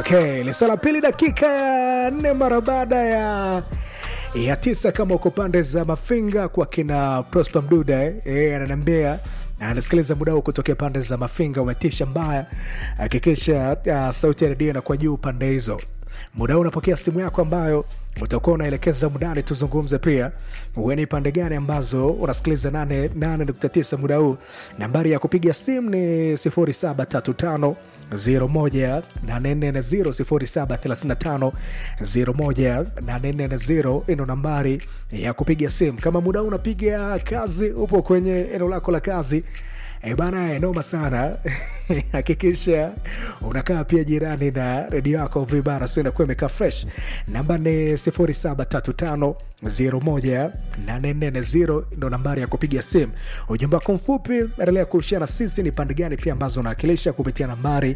Okay, lisa la pili dakika ya nne mara baada ya ya tisa kama uko pande za Mafinga kwa kina Prosper Mduda eh, eh, ananiambia na anasikiliza muda huu kutokea pande za Mafinga, umetisha mbaya. Hakikisha uh, sauti ya redio inakuwa juu pande hizo. Muda huu unapokea simu yako ambayo utakuwa unaelekeza mudani, tuzungumze pia uwe ni pande gani ambazo unasikiliza 88.9 muda huu. Nambari ya kupiga simu ni 0735 0735 ino nambari ya kupiga simu. Kama muda huu unapiga kazi, upo kwenye eneo lako la kazi E bana, noma sana hakikisha unakaa pia jirani na redio yako vibara, sio inakuwa imekaa fresh. Namba ni 0735018440 ndo nambari ya kupiga simu. Ujumbe wako mfupi endelea kushia na sisi, ni pande gani pia ambazo unawakilisha kupitia nambari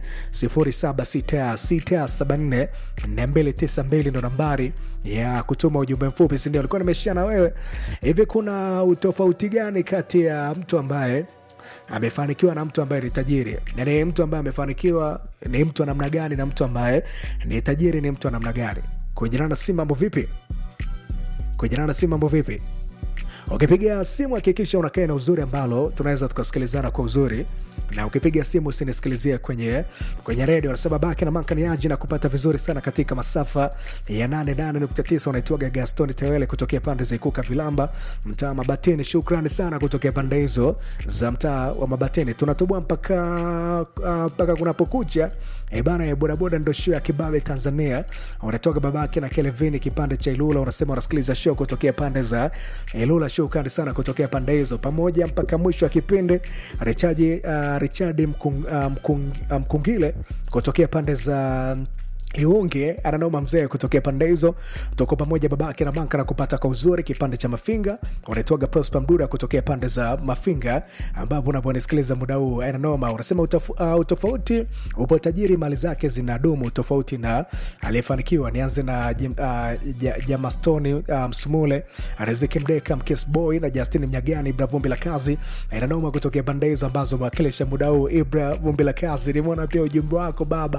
0766744292 ndo nambari ya kutuma ujumbe mfupi, sindio? Alikuwa nimeshia na wewe hivi, kuna utofauti gani kati ya mtu ambaye amefanikiwa na mtu ambaye ni tajiri? Yani mtu ambaye amefanikiwa ni mtu wa namna gani, na mtu ambaye ni tajiri ni mtu wa namna gani? Kujirana na simu mambo vipi? Kujirana na simu mambo vipi? Ukipiga simu hakikisha unakaa na uzuri ambalo tunaweza tukasikilizana kwa uzuri, na ukipiga simu usinisikilizie kwenye kwenye redio. Anasema baki na mankaniaji na kupata vizuri sana katika masafa ya 88.9. Unaitwaga Gaston Tewele kutokea pande za Ikuka Vilamba, mtaa Mabatini. Shukrani sana kutokea pande hizo za mtaa wa Mabatini. Tunatoboa mpaka mpaka uh, kunapokucha e bana ya bodaboda ndo show ya kibabe Tanzania. Unatoka babake na Kelvin kipande cha Ilula, unasema unasikiliza show kutokea pande za Ilula. Shukrani sana kutokea pande hizo, pamoja mpaka mwisho wa kipindi. Richaji uh, Richard Mkung, uh, Mkung, uh, Mkungile kutokea pande za Iunge ananoma mzee kutokea pande hizo, tuko pamoja babake na banka na kupata kwa uzuri kipande cha Mafinga. Unaitwaga Prosper Mduda kutokea pande za Mafinga, ambapo unaponisikiliza muda huu ananoma. Unasema utaf, uh, utofauti upo, tajiri mali zake zinadumu tofauti na aliyefanikiwa. Nianze na uh, Jamastoni uh, Msumule, Riziki Mdeka, Mkes Boy na Justin Mnyagani, Ibra Vumbi la Kazi ananoma kutokea pande hizo ambazo mwakilisha muda huu. Ibra Vumbi la Kazi, nimeona pia ujumbe wako baba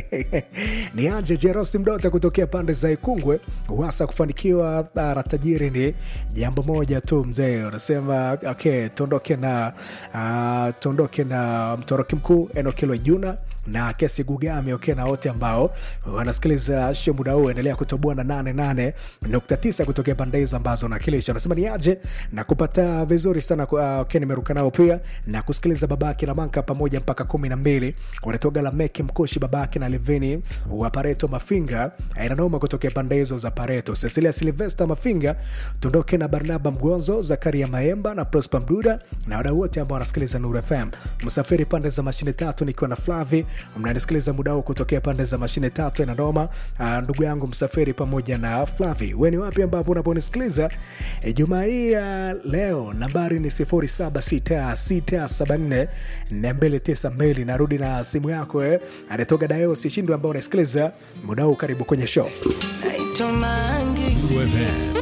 ni anje Jerosi Mdota kutokea pande za Ikungwe. Hasa kufanikiwa na tajiri ni jambo moja tu mzee, unasema okay, tuondoke na uh, tuondoke na mtoroki mkuu Enokilwe Juna na kesi Gugami okay, na wote ambao wanasikiliza show muda huu, endelea kutoboa na 88.9 kutokea pande hizo ambazo unakilisha. Anasema ni aje na kupata vizuri sana uh, okay, nimeruka nao pia na kusikiliza babake na manka pamoja mpaka kumi na mbili wanatoga la meki mkushi babake na Levini wa Pareto Mafinga inanoma kutokea pande hizo za Pareto. Cecilia Silvesta Mafinga, tuondoke na Barnaba Mgonzo, Zakaria Maemba na Prosper Mduda na wadau wote ambao wanasikiliza Nuru FM. Msafiri pande za mashine tatu nikiwa na Flavi mnanisikiliza muda huu kutokea pande za mashine tatu inanoma. Uh, ndugu yangu Msafiri pamoja na Flavi, we ni wapi ambapo unaponisikiliza e, jumaa hii ya uh, leo nambari ni 0766744292. Narudi na simu yako eh, anatoka Dayo Sishindo ambao unasikiliza muda huu. Karibu kwenye show. Naitwa Mangi.